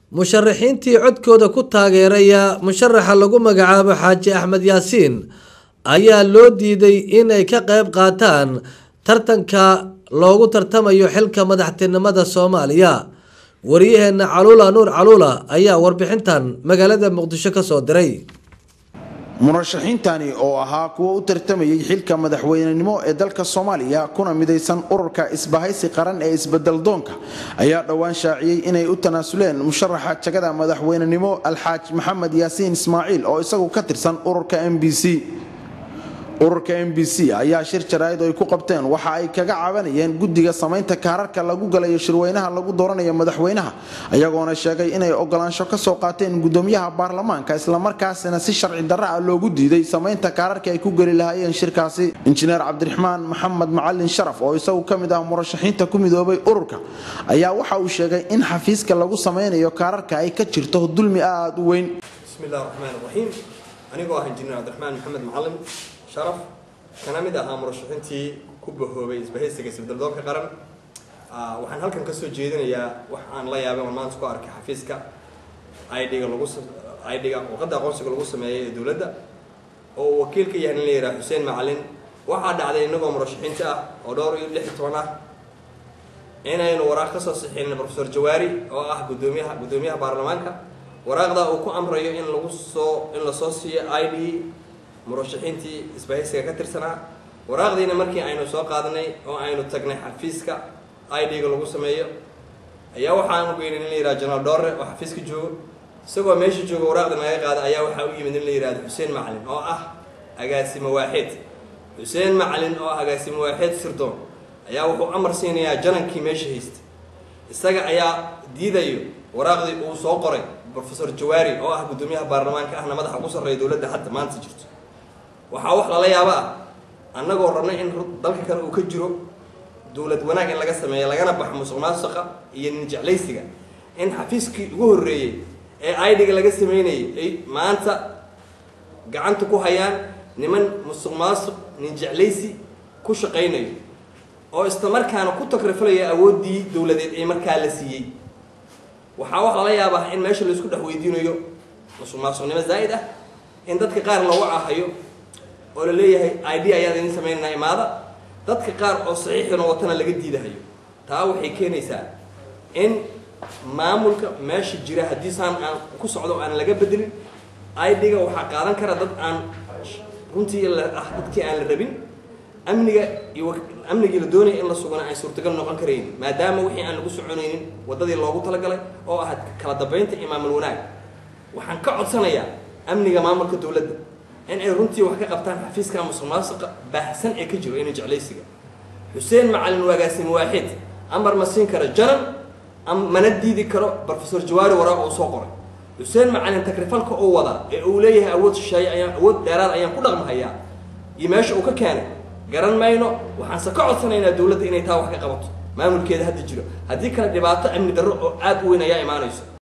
musharaxiintii codkooda ku taageeraya musharaxa lagu magacaabo xaaji axmed yaasiin ayaa loo diiday inay ka qayb qaataan tartanka loogu tartamayo xilka madaxtinimada soomaaliya wariyaheena caluula nuur caluula ayaa warbixintan magaalada muqdisho kasoo diray murashaxiintani oo ahaa kuwa u tartamayay xilka madaxweynenimo ee dalka soomaaliya kuna midaysan ururka isbahaysi qaran ee isbedeldoonka ayaa dhowaan shaaciyey inay u tanaasuleen musharaxa jagada madaxweynenimo alxaaj maxamed yaasiin ismaaciil oo isagu ka tirsan ururka m b c ururka m b c ayaa shir jaraa'id ay ku qabteen waxa ay kaga cabanayeen guddiga samaynta kaararka lagu galayo shirweynaha lagu dooranayo madaxweynaha ayagoona sheegay inay ogolaansho kasoo qaateen gudoomiyaha baarlamaanka islamarkaasina si sharci darra ah loogu diiday samaynta kaararka ay ku geli lahaayeen shirkaasi injineer cabdiraxmaan maxamed macalin sharaf oo isagu ka mid ah murashaxiinta ku midoobay ururka ayaa waxa uu sheegay in xafiiska lagu samaynayo kaararka ay ka jirto dulmi aada u weyn bismillahi raxmaan raxiim anigoo ah injineer cabdiraxmaan maxamed macalin sharaf kana mid ahaa murashaxiintii ku bahoobay isbahaysiga isbeddeldoonka qaran waxaan halkan kasoo jeedinayaa wax aan la yaabay oon maanta ku arkay xafiiska idga lagu idga warqadda aqoonsiga lagu sameeyay ee dowladda oo uu wakiil ka yahay in la yidhaha xuseen macalin waxaa dhacday inagoo murashaxiinta ah oo dhowr iyo lix iyo toban ah inaynu waraaq kasoo sixinin profesor jawaari oo ah gudoomiyaha guddoomiyaha baarlamaanka waraaqda uu ku amrayo in lagu soo in lasoo siiyo i d murashaxiintii isbahaysiga ka tirsanaa waraaqdiina markii aynu soo qaadanay oo aynu tagnay xafiiska i d-ga lagu sameeyo ayaa waxaanu geynay in la yihahdo jenaraal doore oo xafiiska joogo isagoo meesha jooga waraaqda naga qaada ayaa waxaa u yimid in la yihahdo xuseen macalin oo ah agaasimo waaxeed xuseen macalin oo ah agaasimo waaxeed sirdoon ayaa wuxuu amar siinayaa janankii meesha haysta isaga ayaa diidayo waraaqdii uu soo qoray profesor jawaari oo ah guddoomiyaha baarlamaanka ahna madaxa ugu sarreeya dowladda hadda maanta jirto waxaa wax lala yaaba ah annagoo rabnay in dalka kale uu ka jiro dowlad wanaag in laga sameeya lagana baxo musuq maasuqa iyo nin jeclaysiga in xafiiskii ugu horreeyey ee idga laga sameynayay ay maanta gacanta ku hayaan niman musuq maasuq nin jeclaysi ku shaqaynayo oo isla markaana ku takrifalaya awooddii dowladeed ee markaa la siiyey waxaa wax lala yaabaa in meesha laisku dhex weydiinayo musuq maasuqnimo zaa'id ah in dadka qaar loogu caahayo oo la leeyahay i d ayaad idin samaynanaa imaada dadka qaar oo saxiixina watana laga diidahayo taa waxay keenaysaa in maamulka meesha jira haddii saan aan ku socdo aan laga bedelin idga waxaa qaadan kara dad aan runtii ah dadkii aan la rabin amniga iyo amnigii la doonaya in la sugana ay suurtagal noqon karayn maadaama wixii aan lagu soconaynin waddadii loogu talagalay oo ahayd kala dambaynta iyo maamul wanaag waxaan ka codsanayaa amniga maamulka dowladda in ay runtii wax ka qabtaan xafiiska musuq maasuqa baahsan ee ka jiro ina jeclaysiga xuseen macalin waagaasimo waaxid amar ma siin karo janan mana diidi karo profesor jawaari waraaq uu soo qoray xuseen macalin takrifalka uu wadaa ee uu leeyahay awood shisheeye ayaan awood dheeraad ayaan ku dhaqmahayaa iyo meesha uu ka keenay garan mayno waxaanse ka codsanaynaa dowladda inay taa wax ka qabato maamulkeeda hadda jiro haddii kale dhibaato amni darro oo aada u weyn ayaa imaanayso